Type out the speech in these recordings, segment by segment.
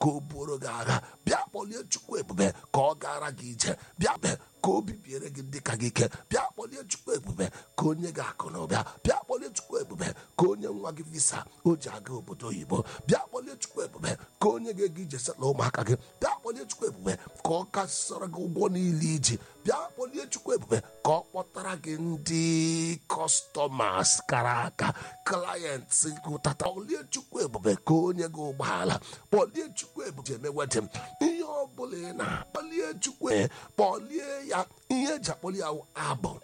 ka o buoro gị agha bịa kpọlie chukwu ebube ka ọ gara gị ije bịa be ka o bibiere gị ndị ka gị ike bịa kpọlie chukwu ebube ka onye gị akụ na ụbịa bịa kpọlie chukwu ebube ka onye nwa gị visa o ji aga obodo oyibo bịa kpọlie chukwu ebube ka onye ga-ego ije setla ụmụaka gị bịa kpọlie chukwu ebube ka ọ kasịsara gị ụgwọ niile iji bịa kpọlie chukwu ebube ka ọ kpọtara gị ndị kọstọmas kara aka klayentị gụtata kpọlie chukwu ebube ka onye gị ụgbọala kpọlie chukwu ebube ji eme wedin ihe ọ bụla ị na-akpọlie chukwu ebube, kpọlie ya ihe eji akpọli ya wụ abụ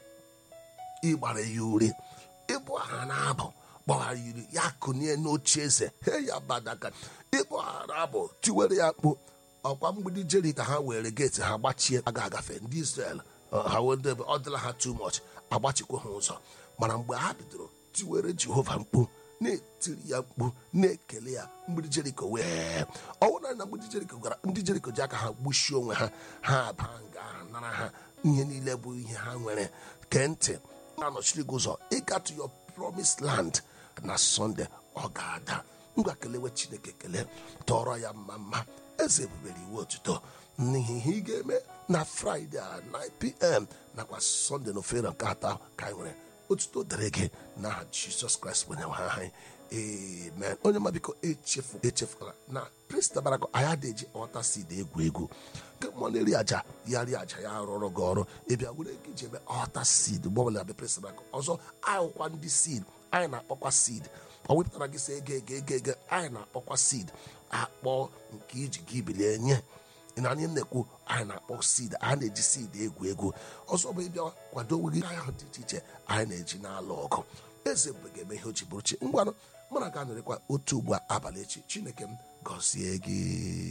ịgbara ya uri ịbụ aha na-abụ gbara ya uri ya kụnye n'oche eze he ya badaka ịbụ aha na-abụ tiwere ya mkpu ọkwa mgbidi jeri ka ha were geeti ha gbachie aga agafe ndị Israel ọ, ha wee debe ọ dịla ha too much agbachikwa ha ụzọ mana mgbe ha bidoro tiwere Jehova mkpu na-etiri ya mkpu na-ekele ya mgbidi jeriko wee ọwụna na mgbidi jeriko gara ndị jeriko ji aka ha gbuchie onwe ha ha baa nga ha nara ha ihe niile bụ ihe ha nwere kee ntị na-anọchiri gị ụzọ ịga to your promised land na sọnde ọ ga-ada ngwa kelewe chineke kele tọrọ ya mma mma eze ebubere iwu otuto n'ihi ihe ị ga-eme na fraịde a 9pm nakwa sọnde na ofere nke atọ ka anyị nwere otuto dịrị gị n'aha jizọs kraịst bụ onyenwe anyị amen onye ma biko echefu echefukwala na prista barako anyị adịghị ọta sid egwu egwu nke mmụọ na-eri aja ya rie aja ya rụrụ gị ọrụ ịbịa were ego iji eme ọta sid gbọbụla bịa prista barako ọzọ anyịkwa ndị sid anyị na-akpọkwa sid ọ wepụtara gị sị ego ego ego ego anyị na-akpọkwa sid akpọ nke iji gị bilie nye ị na anyị na-ekwu anyị na-akpọ sid anyị na-eji sid egwu egwu ọzọ bụ ịbịa kwado onwe gị ahụ dị iche iche anyị na-eji n'alụ ọgụ eze mgbe ga-eme ihe o ji bụrụ chi ngwanụ mụ na ga nọrịkwa otu ugbu a abalị echi chineke m gọzie gị